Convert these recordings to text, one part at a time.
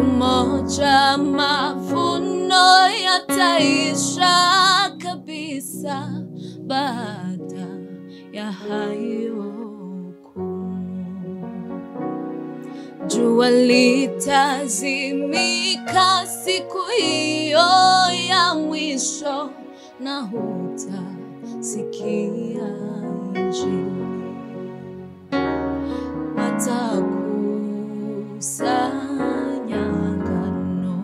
moja mavuno yataisha kabisa baada ya hayo kumu. Jua litazimika siku hiyo ya mwisho, na hutasikia injili watakusanya ngano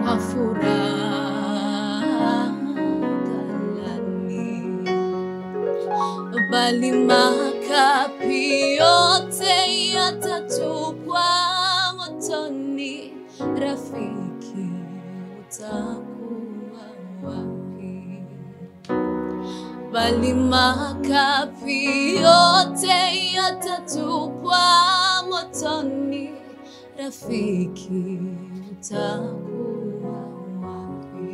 kwa furaha ghalani, bali makapi yote yatatupwa motoni. Rafiki, utakuwa wapi? bali makapi yote yatatupwa motoni. Rafiki, utakuwa wapi?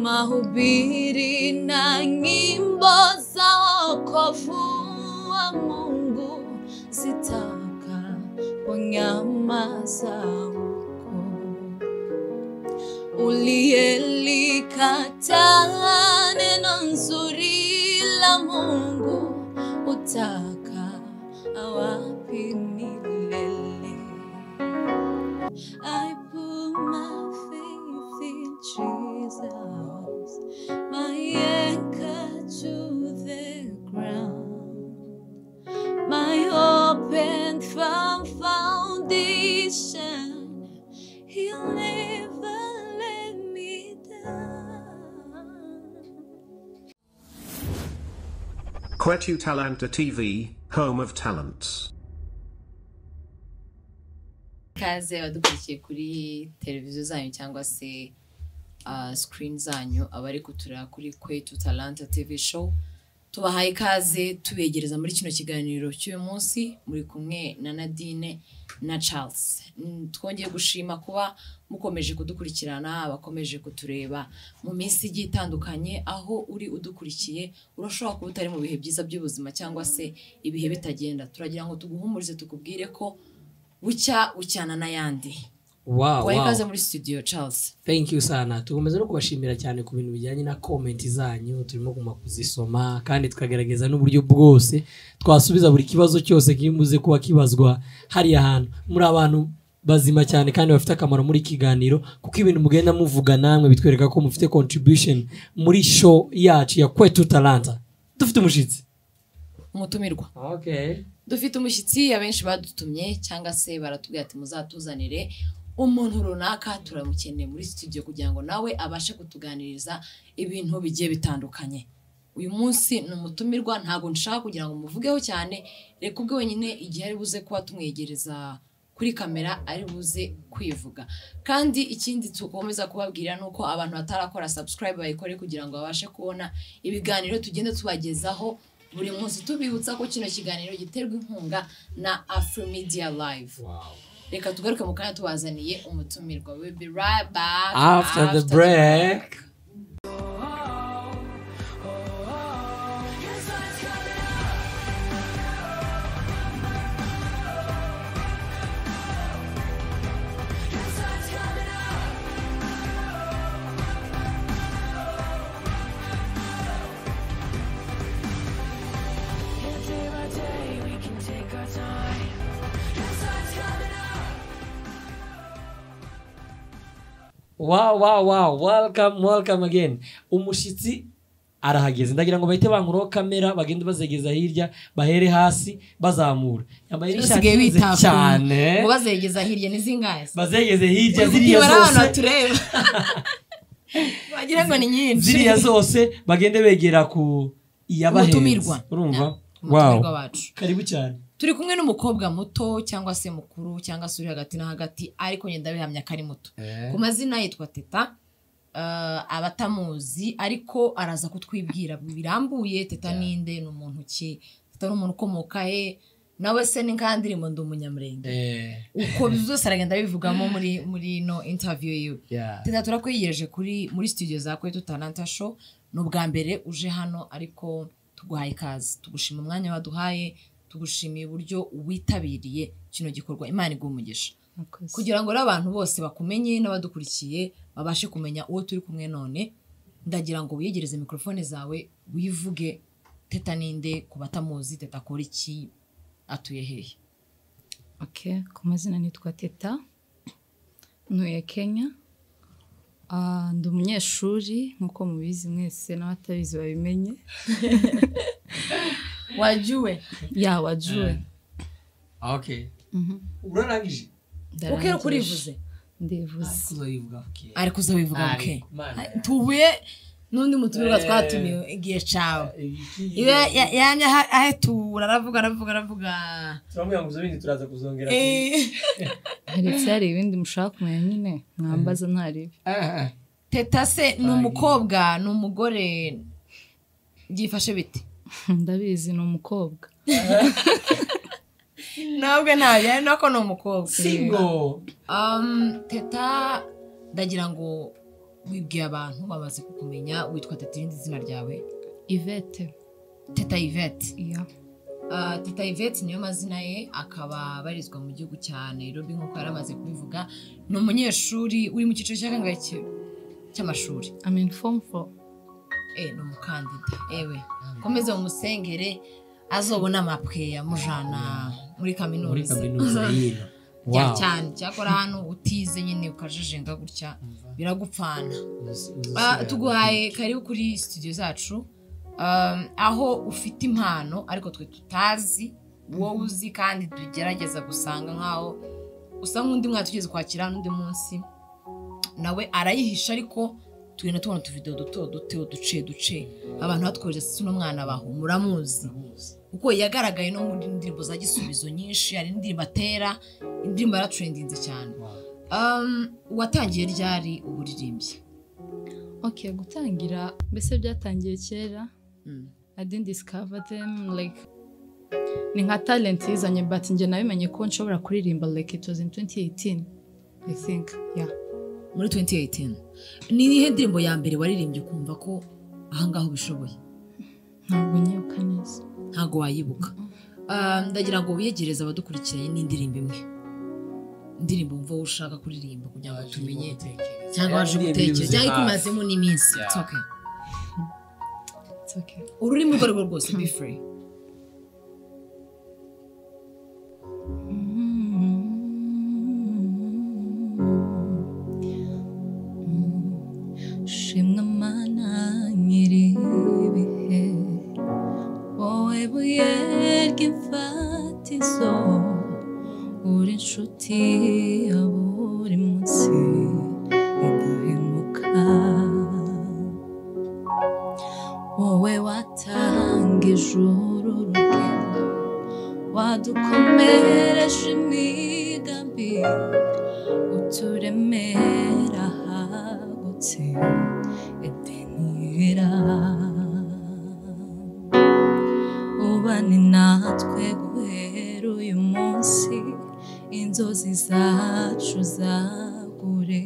Mahubiri na nyimbo za wokovu wa Mungu zitakaponyamaza huko uliyelikataa neno nzuri la Mungu utaka awapi milele? I put my faith in Jesus, my anchor to the ground. My hope and firm foundation, He'll never let me down. Quetu Talanta TV, home of talents. ikaze abadukurikiye kuri televiziyo zanyu cyangwa se ah, screen zanyu abari kutureba kuri kwetu talanta tv show tubahaye ikaze tubegereza muri kino kiganiro cy'uyu munsi muri kumwe na nadine na charles Mm, twongeye gushima kuba mukomeje kudukurikirana abakomeje kutureba mu minsi igiye itandukanye aho uri udukurikiye urashobora kuba utari mu bihe byiza by'ubuzima cyangwa se ibihe bitagenda turagira ngo tuguhumurize tukubwire ko bucya ucyana n'ayandi Wow, wari wow. ikaze muri studio charles thank you sana tugomeza no kubashimira cyane ku bintu bijyanye na comment zanyu turimo kuguma kuzisoma kandi tukagaragaza n'uburyo bwose twasubiza buri kibazo cyose kimbuze kuba kibazwa hariya hantu muri abantu bazima cyane kandi bafite akamaro muri kiganiro kuko ibintu mugenda muvuga namwe bitwereka ko mufite contribution muri show yacu ya kwetu talanta dufite umushyitsi umutumirwa okay. dufite umushyitsi abenshi badutumye cyangwa se baratubwira ati muzatuzanire umuntu runaka turamukeneye muri studio kugira ngo nawe abashe kutuganiriza ibintu bigiye bitandukanye uyu munsi ni umutumirwa ntabwo nshaka kugira ngo muvugeho cyane reka ubwe wenyine igihe ari buze kuba tumwegereza kuri kamera ari buze kwivuga kandi ikindi tukomeza kubabwira ni uko abantu batarakora subscribe bayikore kugira ngo babashe kubona ibiganiro tugenda tubagezaho buri munsi tubibutsa ko kino kiganiro giterwa inkunga na afro media live reka tugaruke mu kanya tubazaniye umutumirwa we'll be right back after, the break wow wow wow welcome welcome again umushyitsi arahageze ndagira ngo bahite banguraho kamera bagende bazegeza hirya bahere hasi bazamura yambaye n'ishati basigaye izinze bita cyane ngo bazegeza hirya n'izingahe bazegeze hirya ziriya ziriya abantu zose batureba wagira ngo ni nyinshi ziriya zose bagende begera ku iyabahenze Umutumirwa. urumva Na- wow umutumirwa wacu karibu cyane turi kumwe n'umukobwa muto cyangwa se mukuru cyangwa se uri hagati na hagati ariko ngenda bihamya ko ari muto ku mazina yitwa teta eh, abatamuzi ariko araza kutwibwira birambuye teta ninde ni umuntu ki teta ni umuntu ukomoka he nawe se ni nkandirimbo ndi umunyamurenge Eh, uko byose aragenda abivugamo muri muri ino interview yiwe yeah. teta turakwegereje kuri muri studio za kwetu talanta show ni ubwa mbere uje hano ariko tuguhaye ikaze tugushima umwanya waduhaye tugushimiye uburyo witabiriye kino gikorwa imana iguha umugisha Murakoze. kugira ngo rero abantu bose bakumenye n'abadukurikiye babashe kumenya uwo turi kumwe none ndagira ngo wiyegereze mikorofone zawe wivuge teta ninde ku batamuzi teta akora iki atuye hehe Okay, ku mazina nitwa teta ntuye kenya Ah, ndi umunyeshuri nk'uko mubizi mwese n'abatabizi babimenye wajuwe ya wajuwe okay Mhm. urarangije ukera Ndarangije. ukurivuze ndivuze kuzayivuga okay ari kuzabivuga Ari, buke Imana Ari, yawe. tuhuye n'undi mutumirwa Eh. twatumiwe igihe cawe Ibiki- iwe ya- yamye aha- ahetura aravuga aravuga aravuga turamubwira ngo uze bindi turaza kuzongera Eh. haretse hari ibindi mushaka kumenya nyine mwambaza ntaribi Ah, ah. teta se ni umukobwa ni umugore byifashe bite ndabizi ni umukobwa ntabwo ntabyo ari nako ni umukobwa single Um, teta ndagira ngo wibwiye abantu bamaze kukumenya witwa teta irindi zina ryawe ivete teta yvette iya Uh, teta yvette niyo mazina ye akaba abarizwa mu gihugu cya nairobi nk'uko yari amaze kubivuga ni umunyeshuri uri mu cyiciro cya kangahe cy- cy'amashuri ameni fomu foru eh, ni umukandida ewe komeze mumusengere azobona amapwe yamujana muri muri kaminuza kaminuza yino Ya Wow. cyane cyakora hano utize nyine ukajejenga gutya biragupfana Uzi- Ba- uzi- tuguhaye karibu kuri studio zacu um, aho ufite impano ariko twe tutazi wowe uzi kandi tugerageza gusanga nk'aho usa nk'undi mwana tugeze kwakira n'undi munsi nawe arayihisha ariko tugenda tubona utuvidewo duto duto duce duce abantu batwohereza ese uno mwana baho muramuzi kuko yagaragaye no muri indirimbo za gisubizo nyinshi hari indirimbo atera indirimbo yaratrendinze cyane Wow. um, watangiye ryari uburirimbyi oke gutangira mbese byatangiye kera Mm. I didn't discover them like ni nka talent yizanye but njye nabimenye ko nshobora kuririmba like it was in 2018 I think yeah muri 2018 ni iyihe ndirimbo ya mbere waririmbye ukumva ko ahangaha ubishoboye ntabwo nyibuka neza ntabwo wayibuka Ah, ndagira ngo wiyegereze abadukurikiranye n'indirimbo imwe indirimbo wumva wowe ushaka kuririmba kugira ngo tumenye cyangwa waje gutekereza cyangwa ikumazemo n'iminsi Yeah. It's okay. it's okay ururimi urwo ari rwo rwose be free shimwe mana nyir'ibihe wowe buye ry'imfatizo uri inshuti ya buri munsi idahemuka wowe watanga ijuru urugendo wadukomereje imigambi uturemera ahagutse edenira ubane natwe guhera uyu munsi inzozi zacu zagure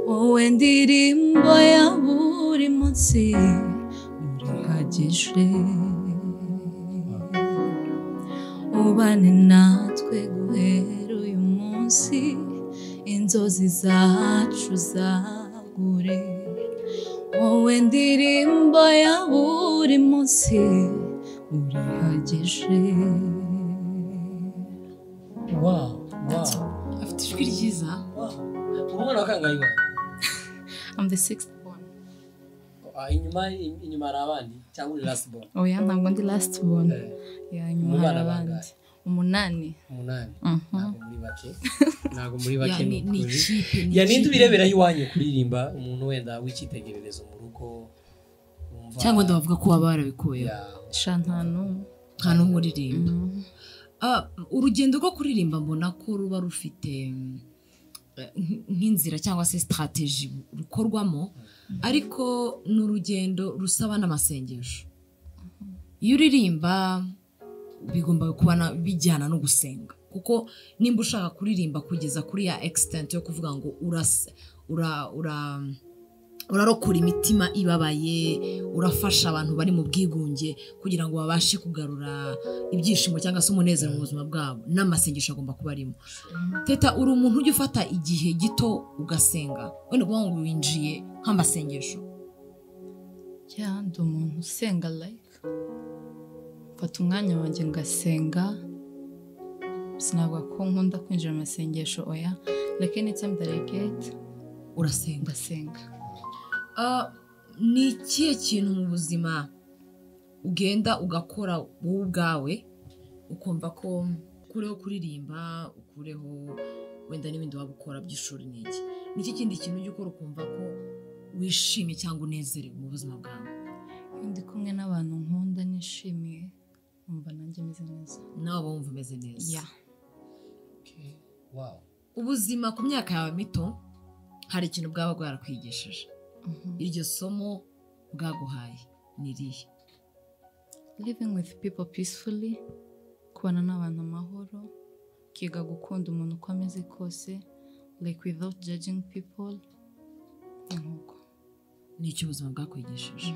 wowe ndirimbo ya buri munsi urihagije ubane natwe guhera uyu munsi inzozi zacu zagure wowe ndirimbo ya buri munsi urihagije Wow, wow, afite ijwi ryiza wow. Uri umwana wa kangahe iwawe? I'm the sixth born. Ah, inyuma inyuma hari abandi cyangwa uri last born? oya ntabwo ndi last born Eh, ya nyuma Mu bana hari abandi bangahe? umunani umunani Mhm. ntabwo muri bake ntabwo muri Ya, bake ni ni ni ukuri. ikipe ni ya ninde ikipe. ubireberaho iwanyu kuririmba umuntu wenda w'icyitegererezo mu rugo wumva cyangwa ndabavuga ko waba warabikuyeho ya shantanu nta n'umwe uririmba Mm. Ah, urugendo rwo kuririmba mbona ko ruba rufite mm, eh, nk- nk'inzira cyangwa se sitarateji rukorwamo ariko ni urugendo rusaba n'amasengesho iyo uririmba bigomba kuba na- bijyana no gusenga kuko nimba ushaka kuririmba kugeza kuri ya egisitenti yo kuvuga ngo urase ura ura urarokora imitima ibabaye urafasha abantu bari mu bwigunge kugira ngo babashe kugarura ibyishimo cyangwa se umunezero mu buzima bwabo n'amasengesho agomba kuba arimo teta uri umuntu ujya ufata igihe gito ugasenga wenda ukuvuga ngo winjiye nk'amasengesho cyangwa ndi umuntu usenga like mfata umwanya wanjye ngasenga sinavuga ko nkunda kwinjira mu masengesho oya like anytime that I get urasenga ndasenga Ah, ni ikihe kintu mu buzima ugenda ugakora wowe ubwawe ukumva ko ukureho kuririmba ukureho wenda n'ibindi waba ukora by'ishuri n'iki ni iki kindi kintu ujya ukora ukumva ko wishimye cyangwa unezerewe mu buzima bwawe iyo ndi kumwe n'abantu nkunda nishimiye numva nanjye meze neza nawe uba wumva umeze neza ya ubuzima ku myaka yawe mito hari ikintu bwaba bwarakwigishije Mhm. iryo somo bwaguhaye ni irihe living with people peacefully kubana n'abantu amahoro ukiga gukunda umuntu uko ameze kose like without judging people ni nk'uko ni icyo ubuzima bwakwigishije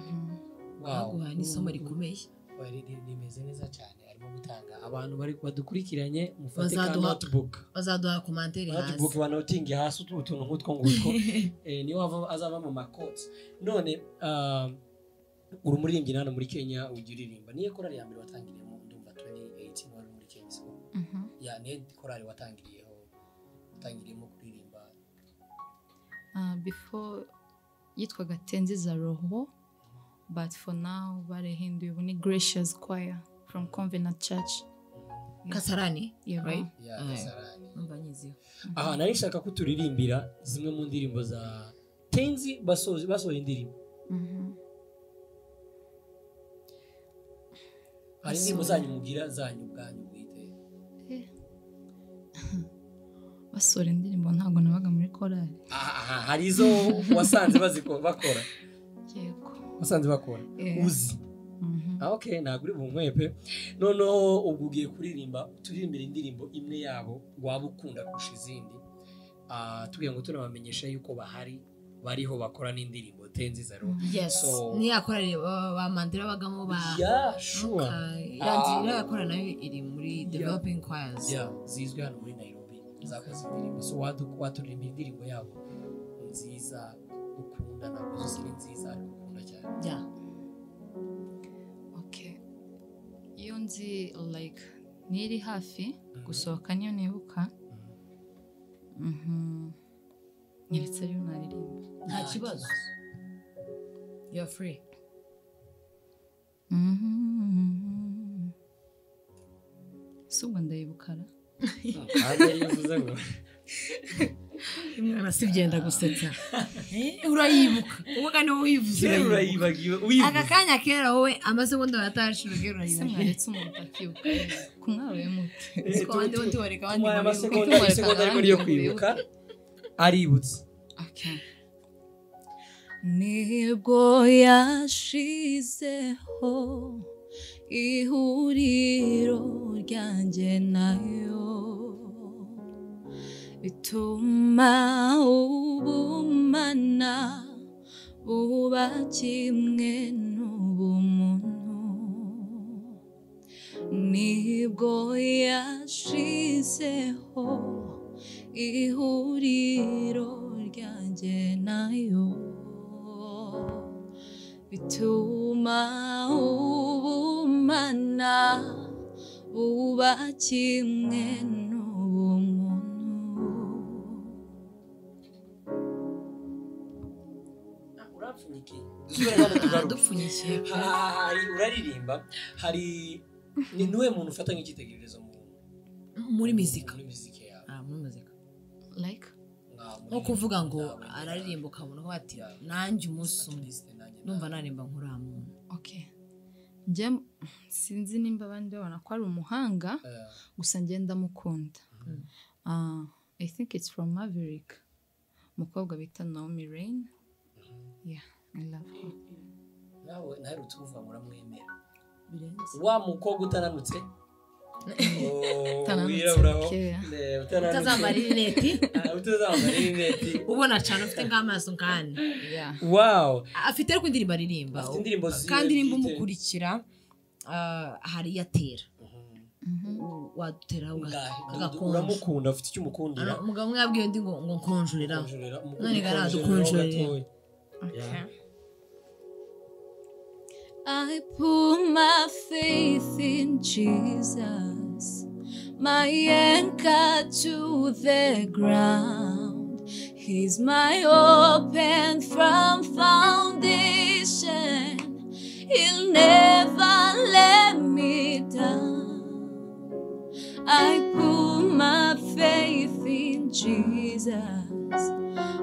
bwaguhaye n'isomo rikomeye rimeze neza cyane arimo gutanga abantu bari badukurikiranye mufate ka Bazaduha- notebook bazaduha komantere hasi notebook banotinge hasi utu- utuntu nk'utwo ngutwo Eh, niyo wava- azava mu makoti none ah, uri umuririmbyi hano muri kenya ujya uririmba niyo korali ya mbere watangiriyemo ndumva 2018 wari muri kenya siko Mhm. ya niyo korali watangiriyeho watangiriyemo kuririmba Uh, before yitwaga tenziza roho but for now barahinduye ubu ni gracious choir from convenant church kasarani Yeah, Right? ya Ah, gasarani numva nyiziho aha nari nshaka ko turirimbira zimwe mu ndirimbo za tenzi basoje basoje indirimbo Mhm. hari indirimbo zanyu mugira zanyu ubwanyu bwite basora indirimbo ntabwo nabaga muri korali aha aha, hari izo wasanze baziko- bakora yego wasanze bakora Eh. uzi Mhm. ah, okay ntabwo uri bunkwepe noneho ubwo ugiye kuririmba turirimbira indirimbo imwe yabo waba ukunda kurusha izindi Ah, tugira ngo tunabamenyesha yuko bahari bariho bakora n'indirimbo tenzi zaro yes So- niyo yakoranye ba- ba mandira bagamo ba yeah, sure. yandira yakora nayo iri muri developing choirs yeah, zizwi hano muri nairobi zakoze indirimbo so wadu- waturirimba indirimbo yabo nziza ukunda ntabwo zose ni nziza ariko ukunda cyane Yeah. okay iyo nzi like niri hafi gusohoka niyo nibuka Mhm. nyeretse rero naririmba nta kibazo you are free Mhm. si ubwo ndayibukara hanze yivuze ngo imwana si byenda gusetsa urayibuka ubwo niwe uyivuze kera urayibuka urayibagiwe aka uyivuze kanya kera wowe amasegonda batashira kera ese urayibuka mwaretse umuntu akibuka ku mwawe mute Eh, Siko abandi bo ntibareka abandi tumuhaye ngo bibuke. amasegonda Tumuhaye isegonda ariko akanya niyo ngo kwibuka aributse Okay. nibwo yashizeho ihuriro ryanjye nayo bituma ubumana buba kimwe n'ubumuntu nibwo yashizeho ihuriro ryanjye nayo bituma ubumana buba kimwe n'ubumuntu urapfunyikiye dusubire dupfunyikiye hari uraririmba hari ni nuwe muntu ufata nk'icyitegererezo mu muri muzika muri muzika yawe Ah, muri muzika like Nka muri- nko kuvuga ngo Nka- araririmba ukabona ko ati nanjye umunsi umwe numva naririmba nk'uriya muntu okay njye sinzi nimba abandi babona ko ari umuhanga Eh, gusa ngenda mukunda Ah, i think it's from maverick umukobwa bita naomi rain yeah i love her nawe naherutse kuvuga ngo uramwemera birenze wa mukobwa utaranutse Utaranutse bukeya. utazambara rineti utazambara rineti ubona cyane ufite nk'amaso nk'ane Yeah. wawu afite ariko indirimbo aririmba Afite indirimbo ziwe kandi nimba bwite. umukurikira ah, hari iyo atera wadutera agakonje uramukunda ufite icyo umukundira Ano, umugabo umwe yabwiye undi ngo ngo nkonjurira Ukonjorera, umukunda none gara ukonjorera adukonjorera. gatoya. Okay. I put my faith in Jesus, my anchor to the ground. He's my hope and firm foundation. He'll never let me down. I put my faith in Jesus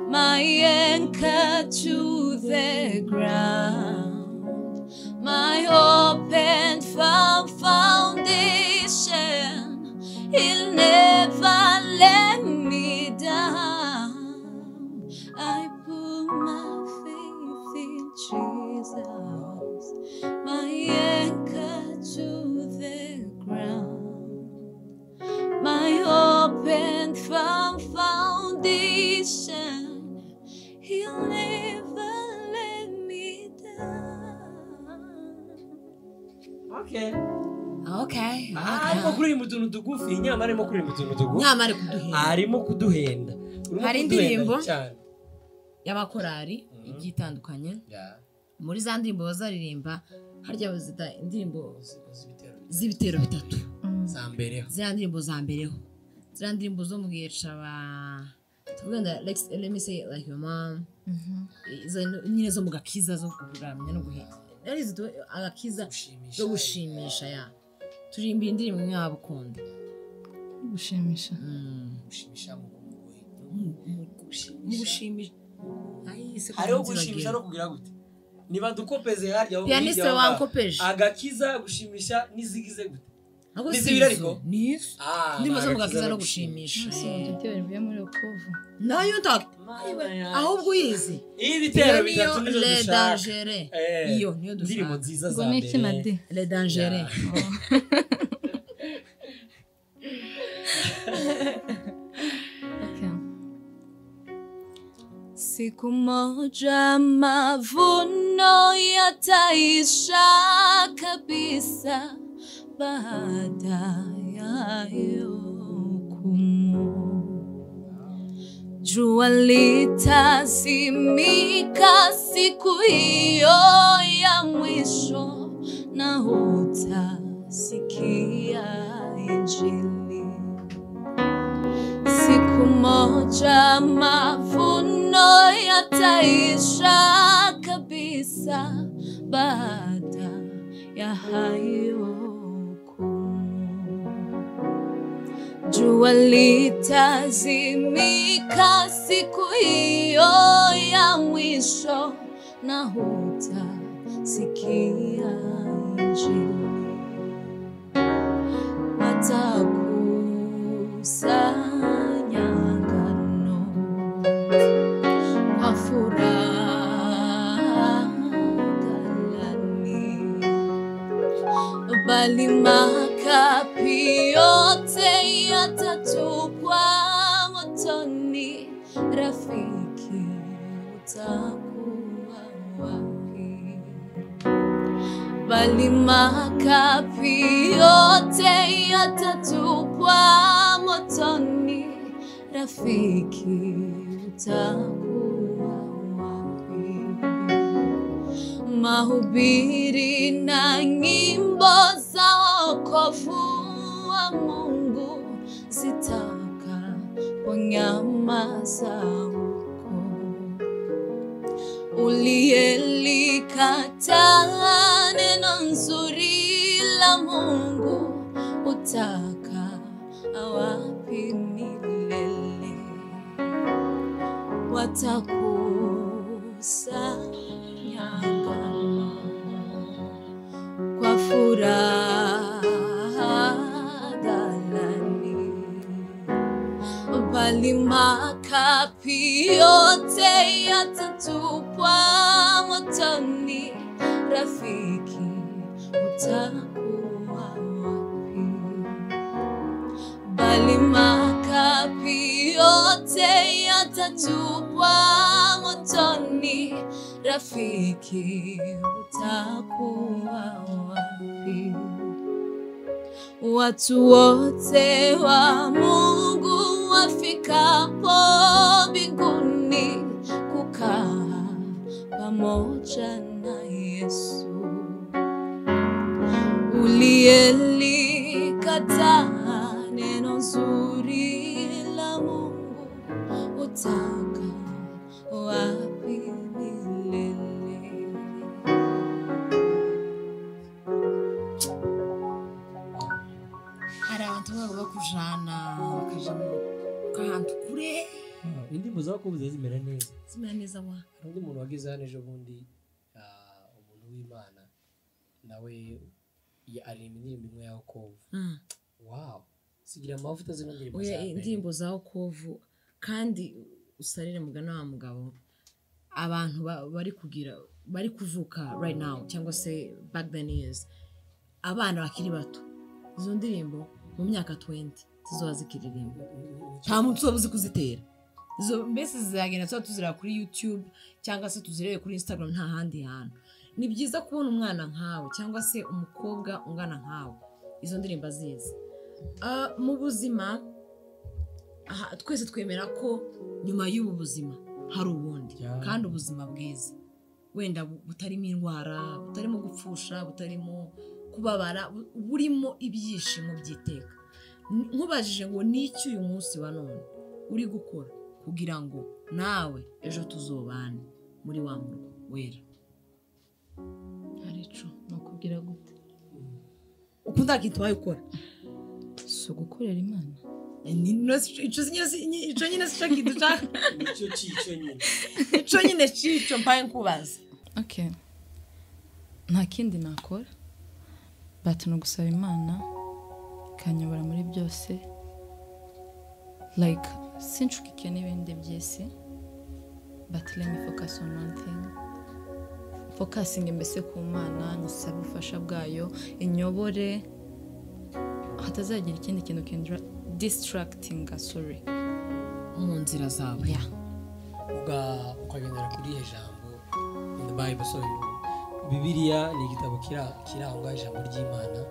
my anchor to the ground, my hope and firm foundation. He'll never let me down. I put my faith in Jesus, my anchor to the ground my hope and firm foundation. He'll never let me down. Okay. Okay, Ah, okay. arimo kuririmba utuntu tugufi nyamara arimo kuririmba utuntu tugufi nama ari kuduhera arimo kuduhenda Urimo Hari kuduhenda indirimbo? cyane. y'abakorari igiye itandukanye Yeah. muri za ndirimbo bazaririmba harya bazita indirimbo z'ibitero bitatu za mbere ziriya ndirimbo za mbereho ziriya ndirimbo zo mu gihe caba tuvuga ngo lex let me say it like your mom izo nyine zo mu gakiza zo kuramya no guheka arizo tu- agakiza Gushimisha. zo gushimisha ya turirimba indirimbo imwe waba ukunda gushimisha gushimisha mu guhuye. mu gushimisha Ay, se hariho kugira ngo gushimisha turagere. no kugira gute niba dukopeze harya aho Pianiste hirya aho wankopeje. agakiza gushimisha n'izigize gute Ntabwo Ni si zibiri izo, ariko? ni izo. Ah, Indirimbo zo mu agakiza gakiza no no gushimisha bivuye muri rukuvu nayo nta ahubwo uyizi iyi iyo bitero niyo bitatu nizo le dushaka dangere Eh, iyo niyo indirimbo dushaka nziza ngo za ni iki na mbere de le dangere Yeah. Okay. Siku moja mavuno yataisha kabisa, baada ya hukumu. Jua litazimika siku hiyo ya mwisho, na hutasikia Injili. Siku moja mavuno yataisha kabisa, baada ya hayo hukumu. Jua litazimika siku hiyo ya mwisho, na hutasikia Injili watakusanya ngano kwa furaha ghalani, bali makapi yote yatatupwa motoni. Rafiki, utakuwa wapi? bali makapi yote yatatupwa motoni. Rafiki, utakuwa wapi? Mahubiri na nyimbo za wokovu wa Mungu zitakaponyamaza huko uliyelikataa neno nzuri la Mungu utaka awapi milele? Watakusanya ngano kwa furaha ghalani bali makapi yote yatatupwa motoni. Rafiki, utakuwa wapi? utachupwa motoni, rafiki utakuwa wapi? Watu wote wa Mungu wafikapo mbinguni kukaa pamoja na Yesu uliyelikataa neno zuri la Mungu utaka wapi milele? hari abantu baba bakujana bakaja mu kantu kure indirimbo za bakubuze zimera neza zimera neza wa hari undi muntu wagize hano ejo bundi ah, umuntu w'imana nawe ya- aririmba indirimbo imwe ya okovu Mm. wawu sigira amavuta zino ndirimbo oya za mbere. indirimbo za okovu kandi usarire mugana wa mugabo abantu ba- bari kugira bari kuvuka right now cyangwa se back then years abana bakiri bato izo ndirimbo mu myaka 20 zizoba zikiririmba nta muntu uba uzi kuzitera izo mbese zizagenda tuba tuzireba kuri youtube cyangwa se tuzirebe kuri instagram nta handi hantu ni byiza kubona umwana nkawe cyangwa se umukobwa ungana nkawe izo ndirimbo azizi Ah, mu buzima aha, twese twemera ko nyuma y'ubu buzima hari ubundi Yeah. kandi ubuzima bwiza wenda bu- butarimo indwara butarimo gupfusha butarimo kubabara bu- burimo ibyishimo by'iteka N- nkubajije ngo n'iki uyu munsi wa none uri gukora kugira ngo nawe ejo tuzobane muri wa murwa wera haricu ni ukubwira gute uko ndakintu wayikora si ugukorera imana ico nyine sico kiduca nicyo cyico nyine ico nyine cico mpaye nkubaza okay nta kindi nakora but ni ugusaba imana ikanyobora muri byose like sinshukike n'ibindi by'isi but let me focus on one thing focusinge mbese ku mana nyisabe ubufasha bwayo inyobore hatazagira ikindi kintu kindra distractinga sorry mu nzira zawe yeah ubwa ukagendera kuri ya jambo in the bible so bibiliya ni igitabo kira- kirangwa ijambo ry'imana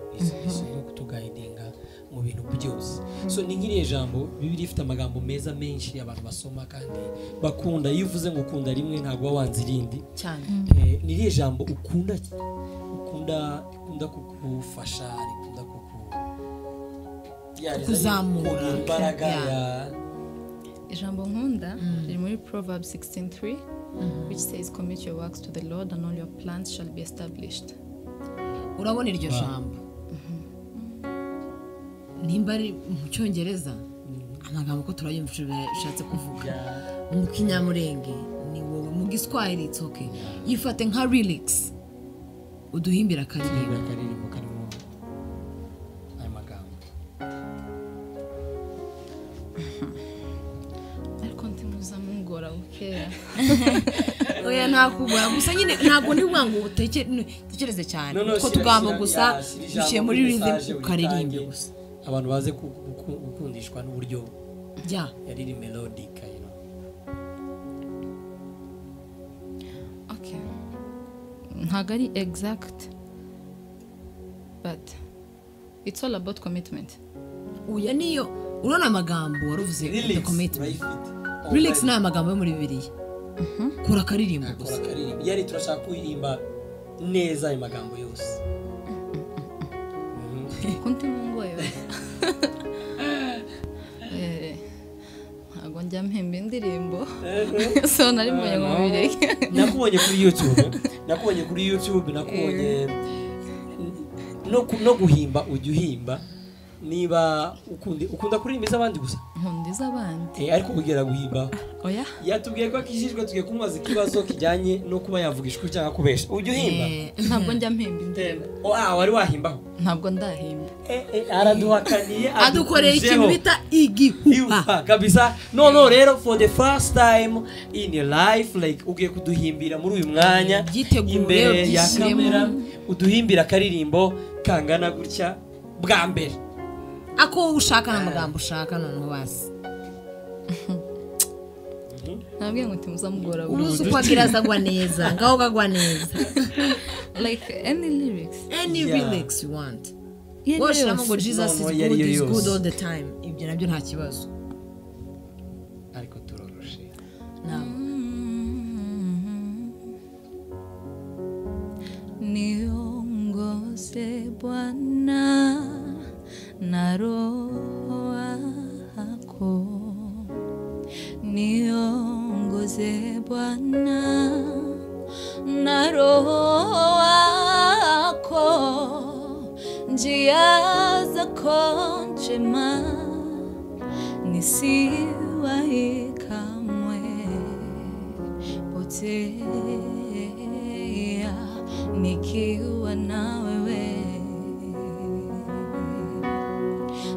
isomo yo kutugayidinga mu bintu byose so ni nk'iriya jambo bibiliya ifite amagambo meza menshi abantu basoma kandi bakunda iyo uvuze ngo ukunda rimwe ntabwo uba wanze irindi cyane Eh, ni iriya jambo ukunda ukunda rikunda kukufasha rikunda kuku Ya, rizana Kuzamura. imbaraga Yeah. ya ijambo nkunda riri muri proverb 16:3 which says commit your works to the lord and all your plans shall be established urabona iryo jambo nimba ari mu cyongereza amagambo ko turayumva ico bishatse kuvuga mu kinyamurenge ni wowe mu giswahili it's okay yifate nka relax uduhimbira akaririmbo akaririmbo karimo ayo magambo ariko ntimuza mungora bukeya oya ntakugora gusa nyine ntabwo ni ukuvuga ngo uteke- n- utekereze cyane Noneho utwo shyira- tugambo shyira- gusa ya- shyira ijambo duciye muri kuri message rhythm uritange. ukaririmba gusa abantu baze ku- guku- gukundishwa n'uburyo jya yariri melodic you know. okay ntabwo ari exact but it's all about commitment uya niyo urabona amagambo wari uvuze the commitment urayifite. relax ni amagambo yo muri bibiliya kora akaririmbo Kora gusa akaririmbo. yari turashaka kuririmba neza ayo magambo yose kundi mungoye Eh, ntabwo njya mpemba indirimbo so nari mbonye ngo mbireke nakubonye kuri youtube nakubonye kuri youtube nakubonye no, ku- no guhimba ujya uhimba niba ukundi- ukunda kuririmba iz'abandi gusa nkunda iz'abandi Eh, ariko ugera guhimba oya yatubwiye ko akijijwe tugiye kumubaza ikibazo kijyanye no kuba yavuga ishuri cyangwa kubesha ujya uhimba ntabwo njya mpemba indirimbo Ah, wari wahimbaho ntabwo ndahimba Eh, eh, araduhakaniye adukoreye ikintu adukujeho. bita igihuha Iupa, kabisa noneho rero for the first time in your life like ugiye kuduhimbira muri uyu mwanya Byitegure, imbere ya byishyiremo. kamera uduhimbira akaririmbo kangana gutya bwa mbere ako wowe ushaka n'amagambo ushaka noneho basi ntabwiye ngo timuzamugora buri umunsi uko agira azagwa neza ngaho kagwa neza like any lyrics any Yeah. lyrics you want Yeah, washyiramo ngo lyrics. jesus is Noneho iyo good ariyo is good yose. all the time ibyo nabyo nta kibazo ariko turoroshe ntabwo Niongoze Bwana na roho wako, niongoze Bwana na roho wako, njia zako njema nisiwahi kamwe potea nikiwa na wewe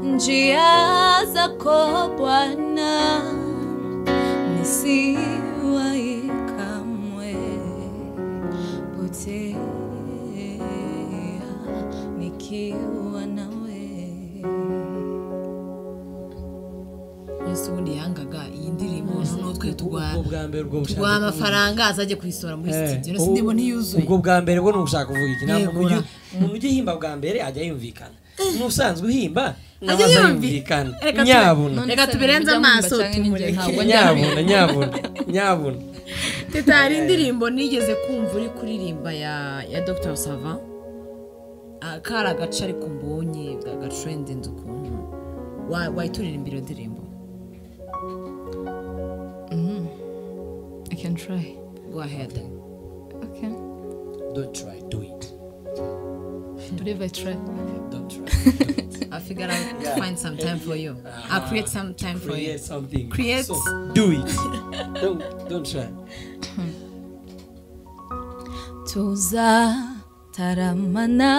njia zako bwana nisiwahi kamwe potea nikiwa nawe yesu ubundi yangaga iyi ndirimbo noneho twe ubwo turwara bwa mbere ubwo bushaka tugwa amafaranga azajya kuyisohora muri Eh, studio ubu- nasi ndimo ntiyuzuye ubwo bwa mbere bwo ni ugushaka kuvuga iki ntabwo Yegura. umuntu ujya- umuntu ujya ihimba bwa mbere ajya yumvikana n'usanzwe uhimba nawe Ajya azayumvikana Reka tu- nyabuna Reka tubirenze amaso tunyumve. ntabwo nyabuna nyabuna nyabuna teta hari indirimbo nigeze kumva uri kuririmba ya ya dr sava kari agace ariko mbonye gatrendinze ukuntu Wa- wayituririmba iyo ndirimbo I can try go ahead okay don't try do it believe I try don't try i figure out to find some time for you i create some time for you create something Create- so do it don't don't try tuzataramana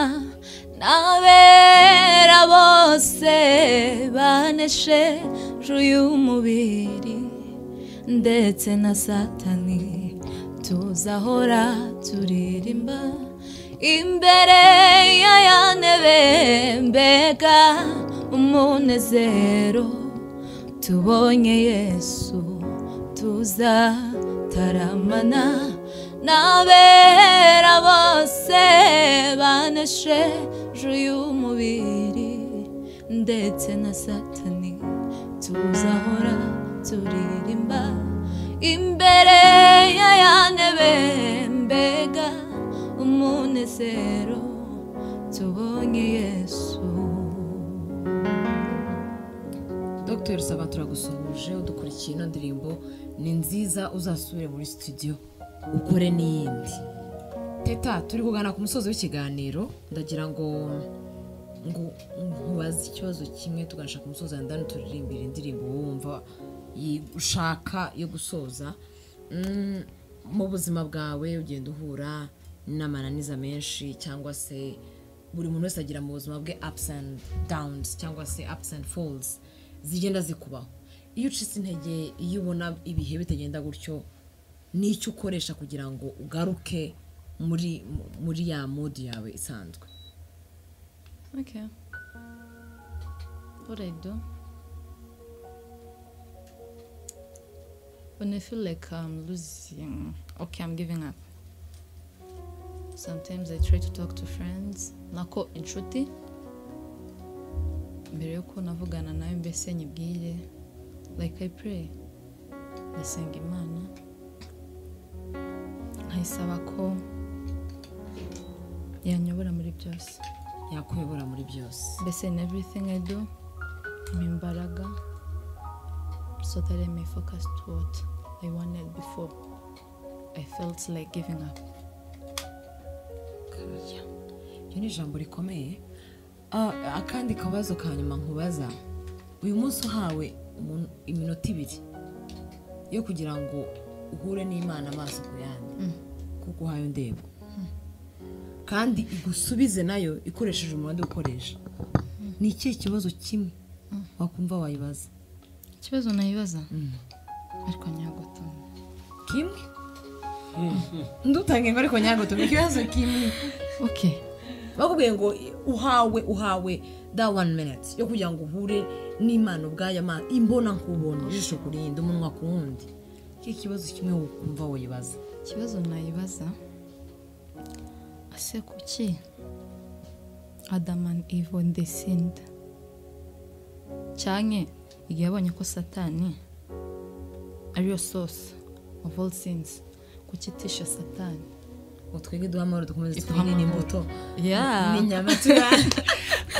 n'abera bose baneshe y'umubiri ndetse na satani tuzahora turirimba imbere y'ayanebe mbega umunezero tubonye yesu tuzataramana n'abera bose banesheje y'umubiri ndetse na satani tuzahora turirimba imbere y'ayanebe mbega umunezero tubonye yesu dr sava turagusuhuje udukurikiye ino ndirimbo ni nziza uzasubire muri studio ukore n'iyindi teta turi kugana ku musozi w'ikiganiro ndagira ngo ngo nkubaze ikibazo kimwe tuganisha ku musozi hanyuma turirimbire indirimbo wowe wumva yi- ushaka yo gusoza Mm, mu buzima bwawe ugenda uhura n'amananiza menshi cyangwa se buri muntu wese agira mu buzima bwe ups and downs cyangwa se ups and falls zigenda zikubaho iyo ucitse intege iyo ubona ibihe bitagenda gutyo n'icyo ukoresha kugira ngo ugaruke muri mu- muri ya modi yawe isanzwe Okay. What I do? When I feel like I'm losing, okay, I'm giving up. Sometimes I try to talk to friends. Nako inshuti. Mbere yuko navugana nawe mbese nyibwire. Like I pray. Ndasenga Imana. Nkayisaba ko yanyobora muri byose yakuyobora muri byose mbese in everything I do ni imbaraga so that I may focus to what I wanted before I felt like giving up Kaya. iryo ni ijambo rikomeye Ah, akandi kabazo ka nyuma nkubaza uyu munsi uhawe umu- iminota ibiri yo kugira ngo uhure n'imana amaso ku yandi kuko uhaye ndeba kandi igusubize nayo ikoresheje umuhanda ukoresha ni ikihe kibazo kimwe wakumva wayibaza ikibazo nayibaza ariko nyagutanga kimwe ndutanga imibare ariko nyago tumenye ikibazo kimwe okay bakubwiye ngo uhawe uhawe that one minute yo kugira ngo uhure n'imana ubwayo ama imbona nkubona ijisho ku rindi umunwa ku wundi iki kibazo kimwe wokumva wibaza ikibazo nayibaza ese kuki adamani ivo ndesinda cyane igihe yabonye ko satani ariyo source of all sins kuki itisha satani utwige duha amahoro dukomeze Iduha twirinde amahoro. imbuto Yeah. n'inyamatura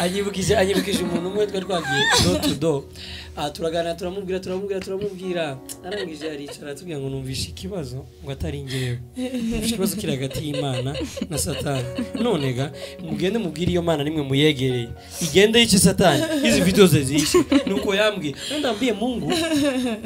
anyibukije anyibukije umuntu umwe twari twagiye do to do aha turaganira turamubwira turamubwira turamubwira arangije aricara atubwira ngo numvishe ikibazo ngo atari ngewe Numvishe ikibazo kiri hagati y'imana na satani none ga mugende mubwire iyo mana nimwe muyegereye igende yice satani izi vidiyo ze zishe nuko yambwiye none ndambwiye mungu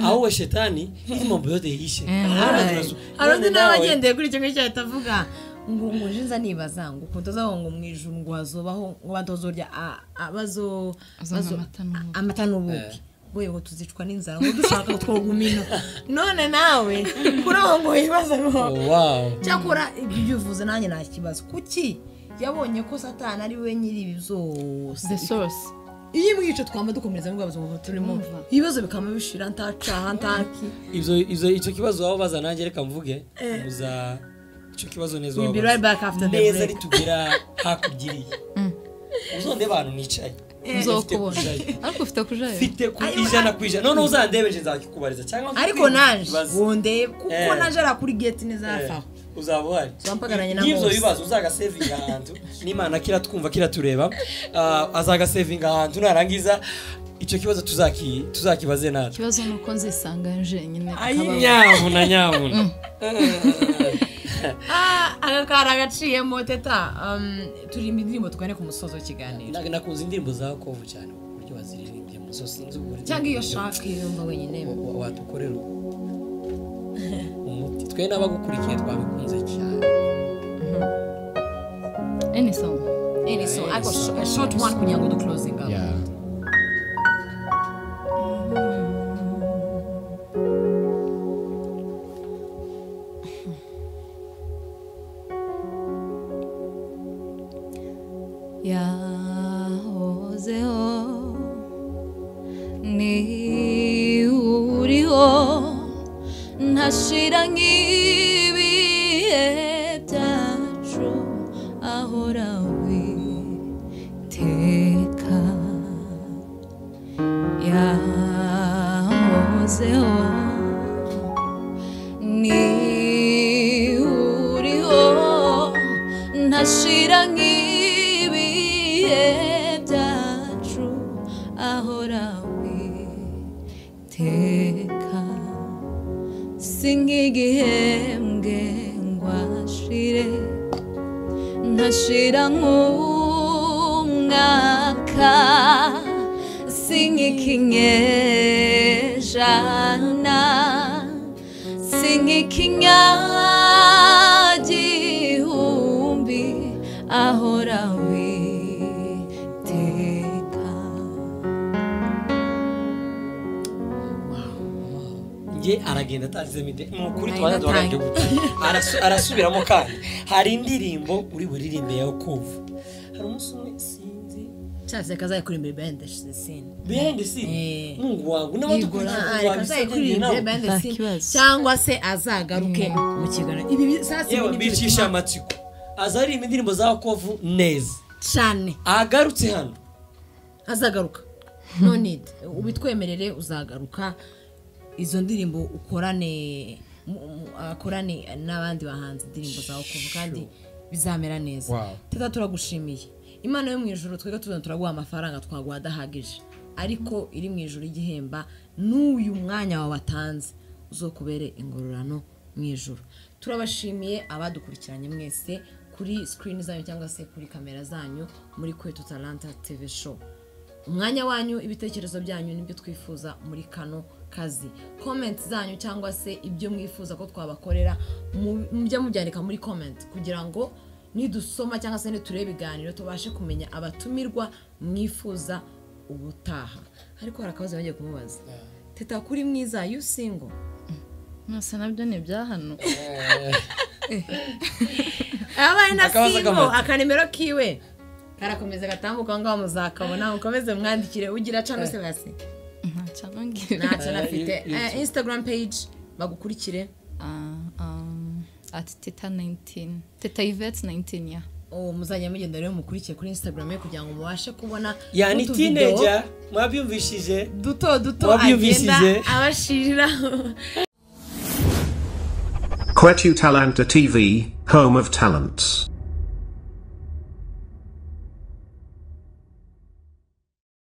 aho we shetani izi mambo yote yishe Eh, None right. turasu- hari undi none nawe nawe- agendeye kuri icyo ngicyo ahita avuga ngo ngo nje nza nibaza ngo ukuntu tuzaho ngo mu ijuru ngo hazobaho ngo batozorya abazo Azana amata n'ubuki. amata n'ubuki ngo ngo tuzicwa n'inzara ngo dushaka twogumino none nawe kuri aho ngo wibaza ngo Oh, wow cyakora ibyo ubyuvuze nanjye nta kibazo kuki yabonye ko satani ari we nyiri ibi byose the source iyo imwica twaba dukomereza mu buzima turimo ibibazo bikaba bishira ntacaha ntaki ivyo ivyo icyo kibazo waba baza nanjye reka mvuge muza icyo kibazo neza We'll be wabaza. right back after the neza break. nitugera hakurya iriya uzonde abantu nicaye uzokubona Ufite kujayo. ariko ufite kujayo mfite ku ijana ku ijana noneho uzandebeje nzakikubariza cyangwa ariko naje nzakwibaza. wondeye kuko Eh. naje ari kuri geti neza Eh, hafi aho uzaba uhari Tumpagaranye na n'ibyo bose. bibazo uzagasevinga ahantu n'imana kiratwumva kiratureba ah, azagasevinga ahantu narangiza icyo kibazo tuzaki- tuzakibaze natwe ikibazo ni uko nzisanga jenyine akabaho. nyabuna nyabuna Ah, aka kari agaciyemo teta um, turirimba indirimbo tugane ku musozo w'ikiganiro Nag- nakunze indirimbo za kovu cyane uburyo baziririmbye muso sinzi uburyo cyangwa iyo shaka yumva wenyine Wa- wadukorera umuti twe n'abagukurikiye twabikunze cyane any song any song ariko sh- a short one kugira ngo duclosing up yahozeho ni uriho ntashira nk'ibihe byacu ahora witeka yahozeho ni uriho ntashira nk'ibihe byacu ahora witeka singigihembwe ngo ashire ntashira nk'umwaka singikinyejana singikinyagihumbi ahora witeka njye aragenda atanzemo ide ni ukuri twanjye Nayo twarangiye natangiye. arasubiramo kandi hari indirimbo uri buririmbe yawe kovu hari umunsi umwe sinzi cyase kazaye kuririmba band the scene behind the scene Eh. mungu wangu Yigora, ah, reka azaye kuririmba n'abadukurikirana behind the scene, Ntakibazo. cyangwa se azagaruke mu kiganiro ibi bi- saa sita yewe ni byo bicisha bituma amatsiko azaririmba indirimbo za kovu neza cyane agarutse hano azagaruka no need ubitwemerere uzagaruka izo ndirimbo ukorane mu- mu- akorane n'abandi bahanzi indirimbo zawe kuva kandi bizamera neza teta turagushimiye imana yo mu ijoro twebwe tuzana turaguha amafaranga twaguha adahagije ariko iri mu ijoro igihemba n'uyu mwanya wawe watanze uzokubere ingororano mu ijoro turabashimiye abadukurikiranye mwese kuri sikirini zanyu cyangwa se kuri kamera zanyu muri kwetu talanta tv show umwanya wanyu ibitekerezo byanyu nibyo twifuza muri kano kazi comment zanyu cyangwa se ibyo mwifuza ko twabakorera mu- mujye mubyandika muri comment kugira ngo nidusoma cyangwa se nitureba ibiganiro tubashe kumenya abatumirwa mwifuza ubutaha ariko hari akabazo bagiye kumubaza teta kuri mwiza you single nasa nabyo ni ibya hano abaye na Akabazo single k'amata. akanimero kiwe karakomeza gatambuka aho ngaho muzakabona mukomeze mwandikire ugira cano se basi ntacyo anongera ntacyo Eh, nafite you- you Eh, instagram page bagukurikire Ah, um, ati teta 19 teta yvette 19 ya uwo muzajya mugenda rero mukurikire kuri instagram ye kugira ngo mubashe kubona yani n'utuvideo tineja mwabyumvishije duto duto agenda Wabyumvishije. abashirira Quetu Talanta TV, home of talents.